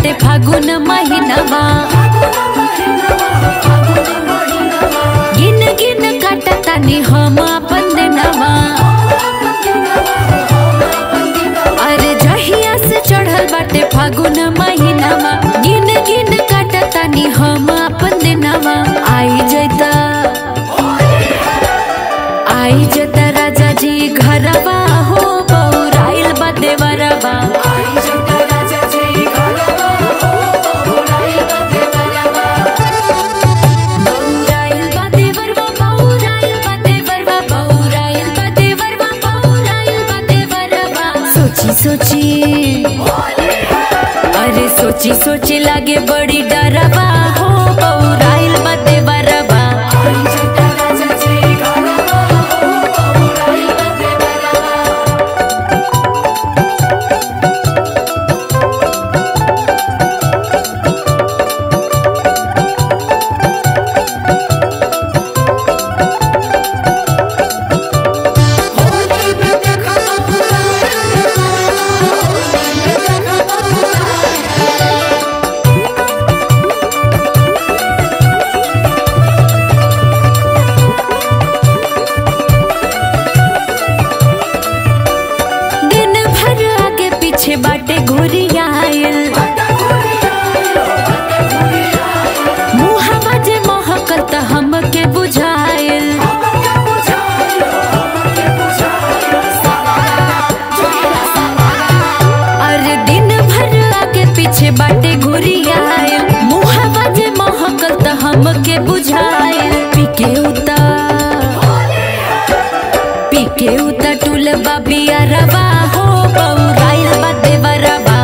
बाटे फागुन महीनावा गिन गिन काटतानी हम अपन दिनवा अरे जहिया से चढ़ल बाटे फागुन महीनावा गिन गिन काटतानी हम अपन दिनवा आई जैता आई जता राजा जी घरवा हो बौराइल बा देवरवा बौराइल बा देवरवा, बौराइल बा देवरवा, बौराइल बा देवरवा, बौराइल बा देवरवा। सोची सोची अरे सोची सोची लागे बड़ी डरवा हो बौराइल बा देवरवा दिन भर आगे पीछे बाटे घोरिया आयल मुहवा जे महकल त हमके बुझायल अरे दिन भर आगे पीछे बाटे घोरिया आयल मुहवा जे महकल त हमके बुझायल पीके उता पीके उता टूल बाबिया रवा हो बौराइल बा देवरवा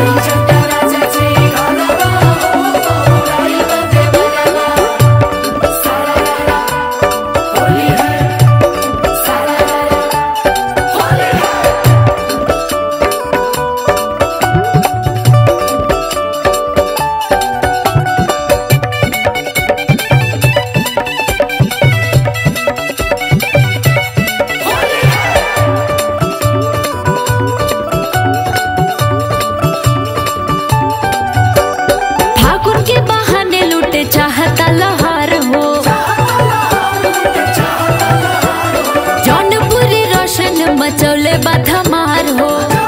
फागुन के बहाने लूटे चाहता लहर हो जौनपुरी रोशन मचौले बा धमार हो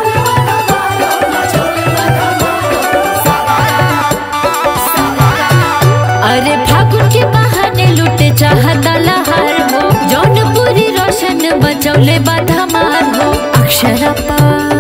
अरे फागुन के बहाने लूटे चाहता लहर हो जौनपुरी रोशन मचौले बा धमार हो अक्षरपा